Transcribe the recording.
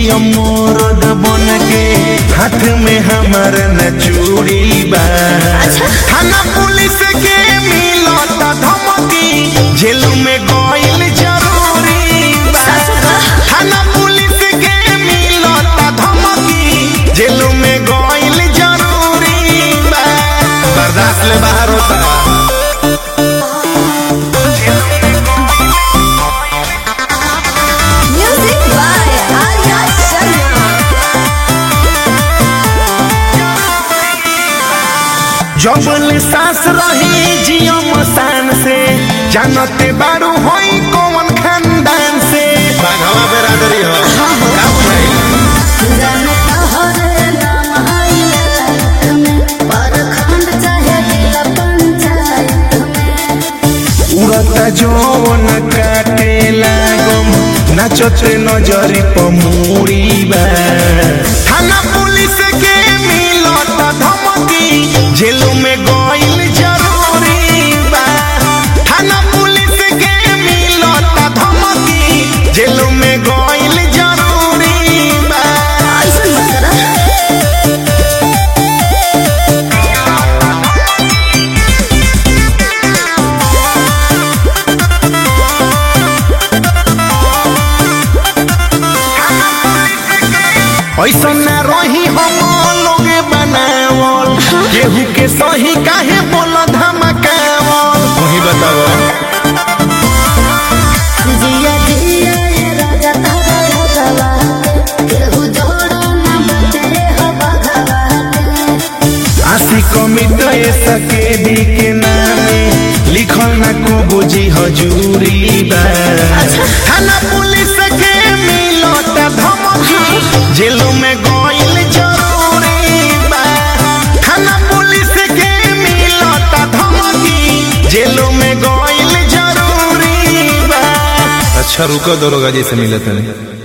मोरद बन के हाथ में हमार न चूड़ी बा थाना पुलिस के मिलत धमकी जेल में गइल जरूरी बा थाना पुलिस के मिलत धमकी जेल में गइल जरूरी बा बर्दाश्त ले बाहर होता Music by Arya Sharma. जबल सास रही जियो मसान से जानते बारू होई कौन खानदान से बाघवा बेरादरी हो का बुझाई जनता हरे नाम आइला में परखंड चाहे जिला पंचायत में उड़ता जौन काटे लागम नाचते नजरी पमुड़ी बा थाना पुलिस के मिलत धमकी जेल में गइल जरूरी बा थाना पुलिस के मिलत धमकी जेल में गइल जरूरी बा ऐसन मत करा ऐसा न रही हम लोगे बनावल केहू के सही काहे बोल धमकावल वही बताओ जिया जिया ये राजा तारा भगवा केहू जोड़ो ना बचे हो भगवा आशी कमिट सके दी के नामे लिखल न को बुझी हजूरी बा थाना पुलिस के मिलत धमकी जेल में गइल जरूरी बा थाना पुलिस के मिलत धमकी जेल में गइल जरूरी बा अच्छा रुको दरोगा जी से मिले तनी